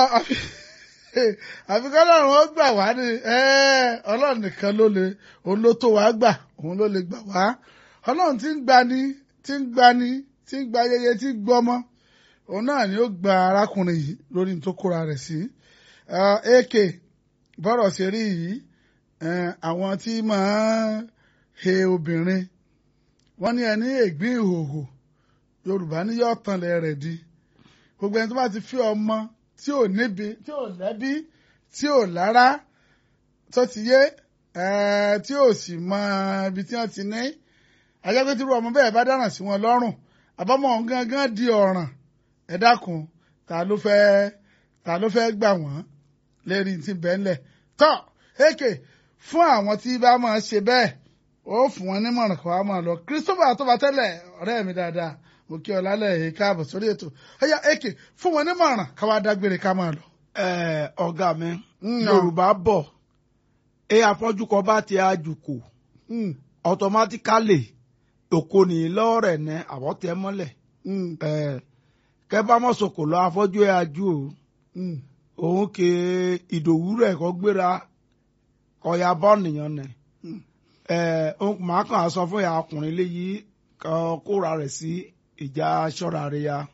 àfi kọ́lọ́run ó gbà wá ní ọlọ́run nìkan ló lè òun ló tó wá gbà òun ló lè gbà wá ọlọ́run tí ń gbani tí ń gbani tí ń gba ayẹyẹ tí ń gbọ́mọ́ òun náà ni ó gba arákùnrin yìí lórí tó kóra rẹ̀ sí ak bọ́rọ̀ ṣe rí yìí àwọn tí máa he obìnrin wọ́n ní ẹni ègbín ìhòhò yorùbá ní yóò tanlẹ̀ rẹ̀ di gbogbo ẹni tó bá ti fi ọmọ tí ò níbi tí ò lẹ́bí tí ò lára tó ti yé tí ò sì mọ ibi tí wọ́n ti ní ajẹ́pẹ́ tí irú ọmọ bẹ́ẹ̀ bá dáràn sí wọn lọ́rùn àbámọ̀ ọ̀hún gangan di ọ̀ràn ẹ dákun ta ló fẹ́ ta ló fẹ́ gbà wọ́n lérí ti bẹ́ńlẹ̀ tọ́ èkè fún àwọn tí bá máa ṣe bẹ́ẹ̀ ó fún wọn nímọ̀ràn kó wá máa lọ Christopher àtọ́bátẹ́lẹ̀ ọ̀rẹ́ mi dáadáa mo kí ọ lálẹ́ yìí káàbọ̀ sórí ètò ẹ̀yà èkè fún wọn nímọ̀ràn ká wá dágbére ká máa lọ. ọ̀gá mi yorùbá bọ̀ ẹ afọ́jú kan bá ti àjùkò automatically òkò nìyí lọ́ọ̀rẹ̀ ní àwọ̀tẹ́ mọ́lẹ̀ kẹ́ bá mọ̀ sọ̀kò lọ afọ́jú ẹ̀ ajú o òun ke ìdòwú rẹ̀ kọ́ gbéra kọ́ya bọ́ nìyẹn nẹ̀ màá kàn á sọ fún ìyá ọkùnrin léyìí kóra rẹ̀ sí ìjà aṣọ́ra rẹ̀ ya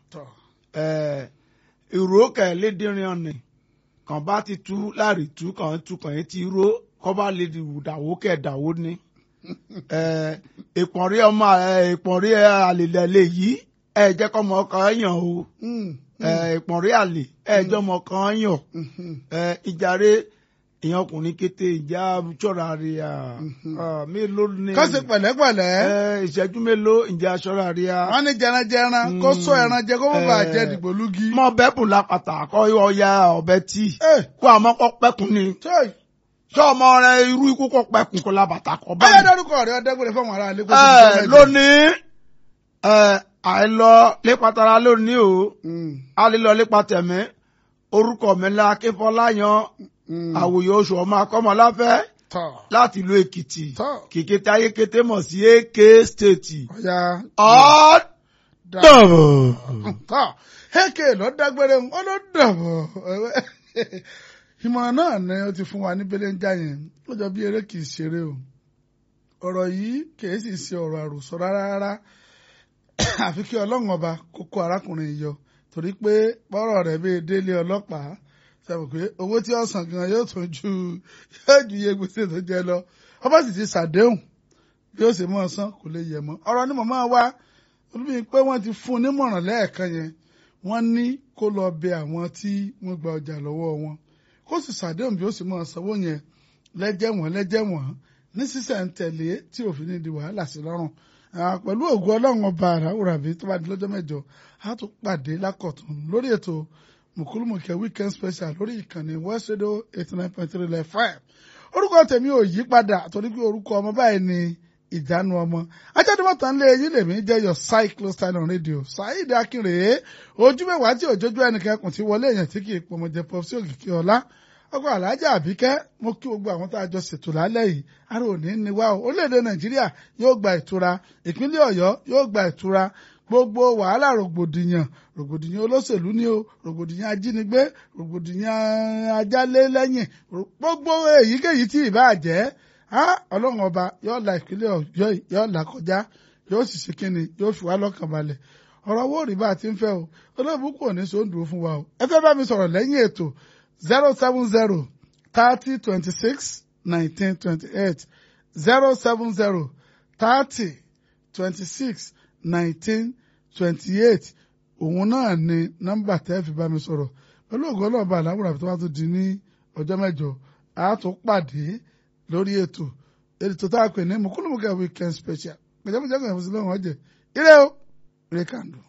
ìró kẹ̀lédìrín ọ̀nì kàn bá ti tú láàrí tú kàn tú kàn yín ti ró kọ́ bá lè dàwó kẹ̀dàwó ní ìpọ̀nrí ọmọ ìpọ̀nrí àlèlẹ̀ lè yí ẹ jẹ́ kọ́ ọmọ kan yàn o ìpọ̀nrí àlè ẹ jẹ́ ọmọ kan yàn ìjàre ìyẹn ọkùnrin kété ìjà ṣọ́ra rẹ̀ mélòó ni. kọ́sì pẹ̀lẹ́pẹ̀lẹ́. ìṣẹ́jú mélòó ìjà ṣọ́ra rẹ̀. wọ́n ní jẹranjẹran kó sọ ẹran jẹ kó má bàa jẹ dìgbòlugi. mọ bẹ́ẹ̀ bùn lápàtà kọ́ ọya ọbẹ̀ tí kó àmọ́ kọ́ pẹ́kun ni sọ ọmọ rẹ irú ikú kọ pẹkun kọ labata kọ bá mi. báyọ̀ dárúkọ rẹ ọdẹgbẹrẹ fún àwọn ará ilé. ẹ lónìí ẹ àìlọ lépatara lónìí o àlelọ lépatẹmẹ orúkọ mi la akínfọláyan àwòyẹ oṣù ọmọ akọmọláfẹ láti ìlú èkìtì kìkìtì ayékété mọ̀ sí ak state ọ̀dọ̀bọ̀. ak ló dágbére ó ló dọ̀bọ̀ ìmọ̀ràn náà ni ó ti fún wa ní belenja yẹn ó jọ bí eré kìí ṣeré o ọ̀rọ̀ yìí kìí sì ṣe ọ̀rọ̀ àròsọ rárá rárá àfi kí ọlọ́run ọba kó kó arákùnrin yọ torí pé bọ́rọ̀ rẹ̀ bí délé ọlọ́pàá sẹ́wọ̀n pé owó tí ó san gan yóò tún ju yóò ju iye gbèsè tó jẹ lọ ọba sì ti ṣàdéhùn bí ó sì mọ̀ san kò lè yẹ mọ́ ọ̀rọ̀ ni màmá wa olùbí pé wọ́n ti fún un nímọ̀ràn lẹ́ẹ̀kan yẹn wọ́n ní kó lọ bẹ àwọn tí wọ́n gba ọjà lọ́wọ́ wọn kó sì ṣàdéhùn bí ó sì máa sanwó yẹn lẹ́jẹ̀wọ̀n lẹ́jẹ̀wọ̀n ní sísẹ̀ntẹ̀lé tí òfin ní di wàhálà sí lọ́rùn pẹ̀lú ògùn ọlọ́run ọba àràwùràbí tó bá di lọ́jọ́ mẹ́jọ á tún pàdé lákọ̀tún lórí ètò mùkúlùmùkẹ́ weekend special lórí ìkànnì west radio eighty nine point three left five orúkọ tèmi ò yí padà torí pé orúkọ ọmọ báyìí ni ìjánu ọmọ ajáde-mọ́tàn lé eyín lèmi jẹ́ your cyclo style on radio saheed akínrèé ojú mẹ́wàá tí òjòjú ẹnìkan kùn ti wọlé èèyàn tí kì í pọmọjẹ pọ sí òkìkí ọlá ọkọ alájà àbíkẹ́ mo kí gbogbo àwọn tá a jọ ṣètò lálẹ́ yìí ara òní ni wá o orílẹ̀-èdè nàìjíríà yóò gba ìtura ìpínlẹ̀ ọ̀yọ́ yóò gba ìtura gbogbo wàhálà rògbòdìyàn rògbòdìyàn olóṣèlú ni o rògbòdìyàn ajínigbé rògbòdìyàn ajálé lẹ́yìn gbogbo èyíkéyìí tí ì bá jẹ́ ọlọ́run ọba yóò la ìpínlẹ̀ ọ̀yọ́ yóò là kọjá yóò sì ṣe kínni yóò fi wá lọ́kàn balẹ̀ ọ̀rọ̀ owó rí bá a ti ń fẹ́ o olóòbù kò ní sóńdùú fún wa o ẹ fẹ́ bá mi sọ̀rọ̀ lẹ́yìn ètò zero seven zero thirty twenty six nineteen twenty eight zero seven zero thirty twenty six nineteen twenty eight òun náà ni nọ́mbà tẹ́ fi bá mi sọ̀rọ̀ pẹ̀lú ògùn ọlọ́ọ̀bà àláwùrà tó bá tó di ní ọjọ́ mẹ́jọ a tún pàdé lórí ètò ètò tá a pè ní mùkúlùmùkẹ́ weekend special pẹ̀lẹ́pẹ̀lẹ́ kan ìfọ̀sílẹ̀ wọn jẹ́ ire o ire kàndùn.